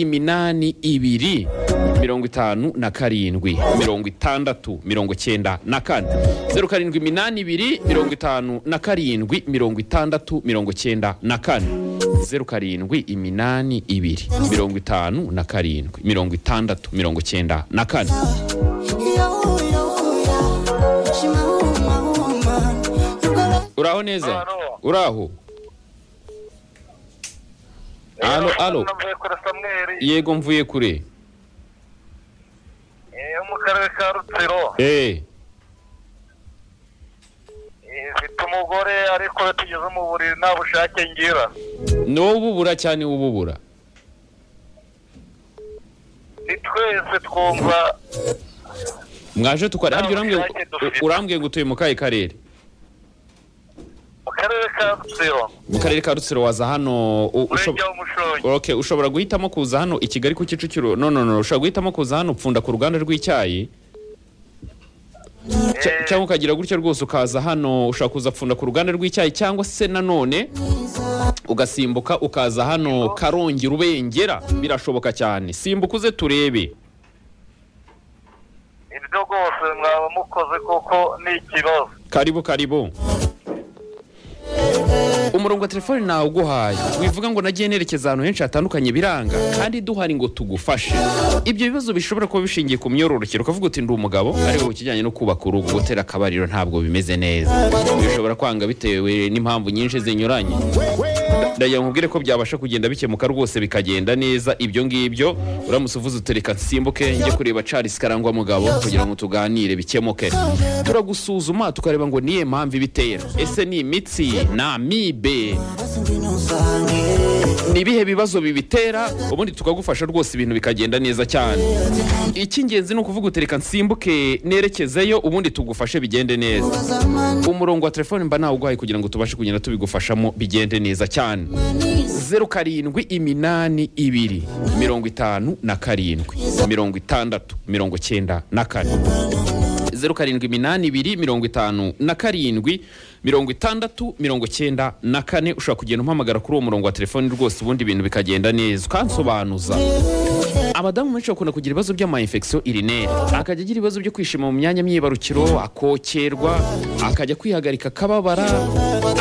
iminani ibiri mirongo itanu na karindwi mirongo itandatu mirongo cyenda na kane zeru karindwi iminani ibiri mirongo itanu na karindwi mirongo itandatu mirongo cyenda na kane zeru karindwi iminani ibiri mirongo itanu na karindwi mirongo itandatu mirongo cyenda na kane uraho neza Alo. uraho alo alo navuye kuri samweri yego mvuye kure eh, yo mu karere ka rutsiro eee Eh, mfite umugore ariko iyo tugeze mu buriri nta bushake ngira ni wowe ububura cyane ububura ni twese twumva mwaje tukora harya urambwiye ubushake dufite. urambwiye ngo utuye mu kahe karere mu karere ka rutsiro mu karere ka rutsiro waza hano u- umurenge ushob- w'umushongi Okay, ushobora guhitamo kuza hano i kigali ku kicukiro no no no ushobora guhitamo kuza hano upfunda ku ruganda rw'icyayi cya- Eh, cyangwa ukagira gutyo rwose ukaza hano ushobora kuza pfunda ku ruganda rw'icyayi cyangwa se nanone ugasimbuka ukaza hano karongi rubengera birashoboka cyane simbuka uze turebe iryo rwose mwaba mukoze kuko ni ikibazo karibu karibu umurongo wa telefoni nawuguhaye wivuga ngo nagiye nerekeza ahantu henshi hatandukanye biranga kandi duhari ngo tugufashe ibyo bibazo bishobora kuba bishingiye ku myororokere ukavuga uti ndi umugabo ari wowe ikijyanye no kubaka urugo gutera akabariro ntabwo bimeze neza bishobora kwanga bitewe n'impamvu nyinshi zinyuranye ndagira nkubwire ko byabasha kugenda bikemuka rwose bikagenda neza ibyo ngibyo uramutse uvuze utereka nsimbuke njye kureba Charles Karangwa mugabo kugira ngo tuganire bikemuke turagusuzuma tukareba ngo niye mpamvu ibitera ese ni imitsi ni amibe ni ibihe bibazo bibitera ubundi tukagufasha rwose ibintu bikagenda neza cyane icy'ingenzi ni ukuvuga utereka nsimbuke nerekezeyo ubundi tugufashe bigende neza umurongo wa telefoni mba nawuguhaye kugira ngo tubashe kugenda tubigufashamo bigende neza cyane zeru karindwi iminani ibiri mirongo itanu na karindwi mirongo itandatu mirongo cyenda na kane zeru karindwi iminani ibiri mirongo itanu na karindwi mirongo itandatu mirongo cyenda na kane ushobora kugenda umpamagara kuri uwo murongo wa telefoni rwose ubundi ibintu bikagenda neza ukansobanuza abadamu benshi bakunda kugira ibibazo by'amayinfekisiyo irineri akajya agira ibibazo byo kwishima mu myanya myibarukiro akokerwa akajya kwihagarika akababara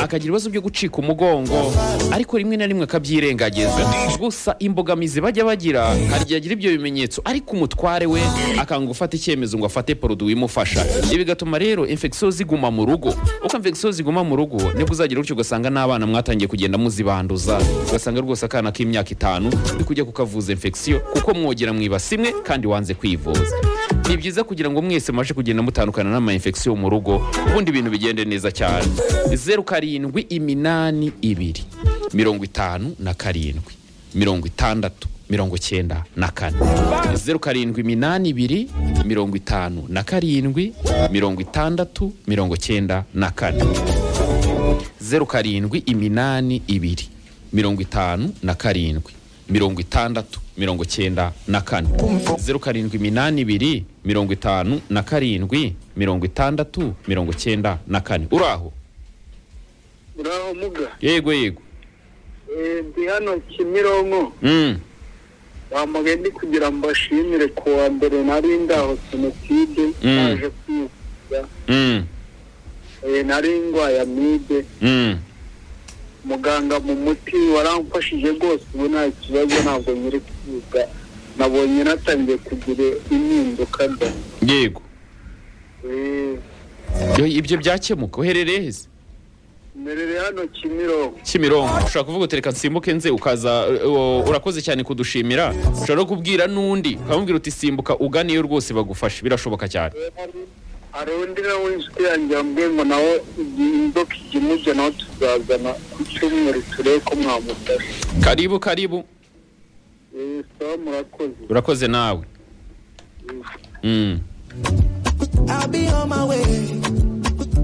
akagira ibibazo byo gucika umugongo ariko rimwe na rimwe akabyirengagiza gusa imbogamizi bajya bagira hari igihe agira ibyo bimenyetso ariko umutware we akanga gufata icyemezo ngo afate poroduwi imufasha ibi bigatuma rero infekisiyo ziguma mu rugo uko infekisiyo ziguma mu rugo nibwo uzagira gutyo ugasanga n'abana mwatangiye kugenda muzibanduza ugasanga rwose akana k'imyaka itanu uri kujya kukavuza infekisiyo kuko mwogera mu ibasi imwe kandi wanze kwivuza ni byiza kugira ngo mwese mubashe kugenda mutandukana n'ama infection mu rugo ubundi ibintu bigende neza cyane zeru karindwi iminani ibiri mirongo itanu na karindwi mirongo itandatu mirongo cyenda na kane zeru karindwi iminani ibiri mirongo itanu na karindwi mirongo itandatu mirongo cyenda na kane zeru karindwi iminani ibiri mirongo itanu na karindwi mirongo itandatu mirongo cyenda na kane zeru karindwi iminani ibiri mirongo itanu na karindwi mirongo itandatu mirongo cyenda na kane uraho uraho muga yego yego Eh, ndi hano kimironko mm. bamugaye ndi kugira ngo mbashimire ku wa mbere nari ndaho jenoside Mm. naje kwivuza Mm. Eh, nari ndwaye amibe Mm. muganga mu muti waramfashije rwose ubu nta kibazo ntabwo nyiri kwivuza nabonye natangiye kugira impinduka mba yego Eh, Yo, ibyo byakemuka uherereye heza mberere hano kimironko kimironko ushobora kuvuga utereka nsimbuke nze ukaza uh, uh, urakoze cyane kudushimira ushobora no kubwira n'undi ukamubwira uti simbuka uganiyo rwose bagufashe birashoboka cyane hari undi nawe w'inshuti yanjye wambwiye ngo nawe igihe inzoka ijya imujya nawe tuzazana ku cyumweru turebe ko mwamufasha karibu karibu Eh, sawa murakoze urakoze nawe Mm. I'll be on my way.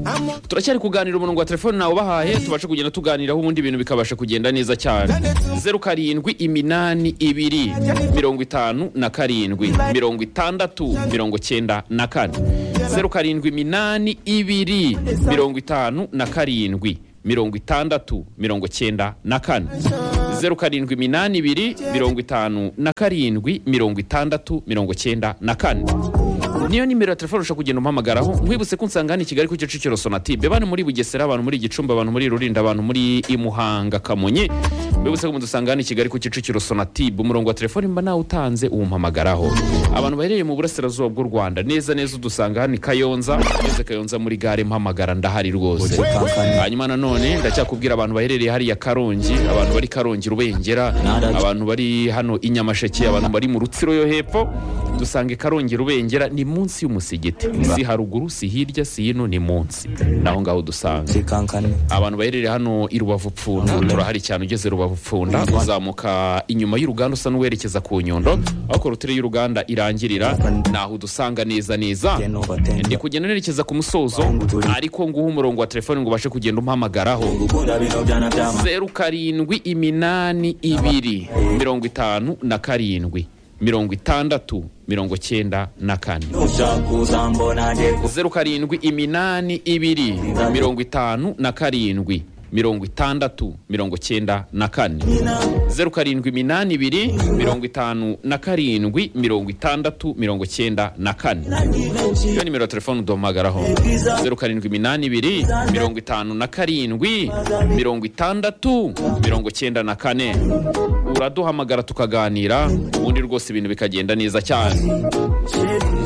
I'm on turacyari kuganira umurongo wa telefoni nawe ubahaye tubashe kugenda tuganiraho ubundi ibintu bikabasha kugenda neza cyane zeru karindwi iminani ibiri mirongo itanu na karindwi mirongo itandatu mirongo cyenda na kane zeru karindwi iminani ibiri mirongo itanu na karindwi mirongo itandatu mirongo cyenda na kane zeru karindwi iminani ibiri mirongo itanu na karindwi mirongo itandatu mirongo cyenda na kane niyo nimero ya telefone ushobora kugenda umuhamagaraho nkwibutse ko nsanga hano i kigali ku kicukiro sonatube bane muri bugesera abantu muri gicumbi abantu muri rurinda abantu muri imuhanga kamonyi mbibutse ko mudusanga hano i kigali ku kicukiro sonatube umurongo wa telefone mba nawe utanze uwumpamagaraho abantu baherereye mu burasirazuba bw'u rwanda neza neza udusanga hano i kayonza ngeze kayonza muri gare mpamagara ndahari rwose hanyuma nanone ndacyakubwira abantu baherereye hariya karongi abantu bari karongi rubengera abantu bari hano i nyamasheke abantu bari mu rutsiro yo hepfo dusanga i karongi rubengera ni munsi y'umusigiti si haruguru si hirya si hino ni munsi naho ngaho dusanga zikankane abantu baherereye hano i rubavu pfunda turahari cyane ugeze rubavu pfunda uzamuka inyuma y'uruganda usa n'uwerekeza ku nyundo aho korotire y'uruganda irangirira naho udusanga neza neza ndi kugenda nerekeza ku musozo ariko nguha umurongo wa telefone ngo ubashe kugenda umpamagaraho gukunda bino byana byama zeru karindwi iminani ibiri mirongo itanu na karindwi mirongo itandatu mirongo cyenda na kane ushaka uzambona nge gusa zeru karindwi iminani ibiri mirongo itanu na karindwi mirongo itandatu mirongo cyenda na kane zeru karindwi iminani ibiri mirongo itanu na karindwi mirongo itandatu mirongo cyenda na kane iyo nimero ya telefone uduhamagaraho zeru karindwi iminani ibiri mirongo itanu na karindwi mirongo itandatu mirongo cyenda na kane uraduhamagara tukaganira ubundi rwose ibintu bikagenda neza cyane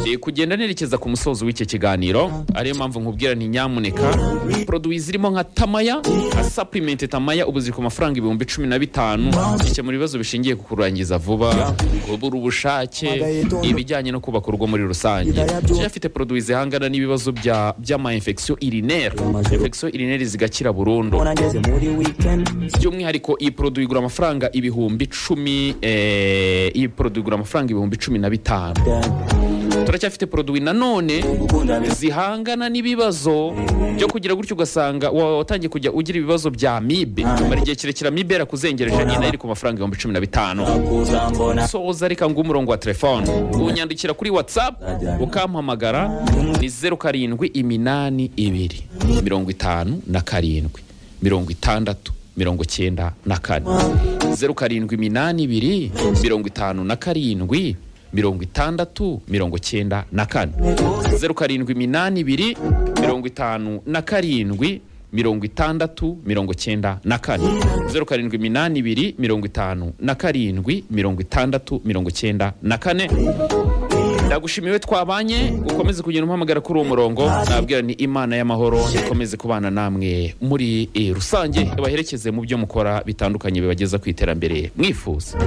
Ndi kugenda nerekeza ku musozo w'iki kiganiro ariyo mpamvu nkubwira nti nyamuneka poroduwi zirimo nka tamaya nka saplimenti tamaya ubu ziri ku mafaranga ibihumbi cumi na bitanu gikemura ibibazo bishingiye ku kurangiza vuba kubura ubushake ibijyanye no kubaka urugo muri rusange yari afite poroduwi zihangana n'ibibazo bya- by'ama infection urinaire infection urinaire zigakira burundu mbona ngeze muri weekend by'umwihariko iyi poroduwi igura amafaranga ibihumbi cumi eh, iyi poroduwi igura amafaranga ibihumbi cumi na bitanu turacyafite poroduwi nanone gukunda bino zihangana n'ibibazo byo kugira gutyo ugasanga wa- watangiye kujya ugira ibibazo bya mibe mara igihe kirekire mibe yarakuzengereje nyine iri ku mafaranga ibihumbi cumi na bitanu uzambona soza reka nguhe umurongo wa telefone unyandikira kuri whatsapp ukampamagara ni zeru karindwi iminani ibiri mirongo itanu na karindwi mirongo itandatu mirongo cyenda na kane zeru karindwi iminani ibiri mirongo itanu na karindwi mirongo itandatu mirongo cyenda na kane zeru karindwi iminani ibiri mirongo itanu na karindwi mirongo itandatu mirongo cyenda na kane zeru karindwi iminani ibiri mirongo itanu na karindwi mirongo itandatu mirongo cyenda na kane ndagushimiwe twabanye ukomeze kugenda umpamagara kuri uwo murongo nabwira ni imana y'amahoro ikomeze kubana namwe muri eh, rusange ibaherekeze mu byo mukora bitandukanye bibageza ku iterambere mwifuza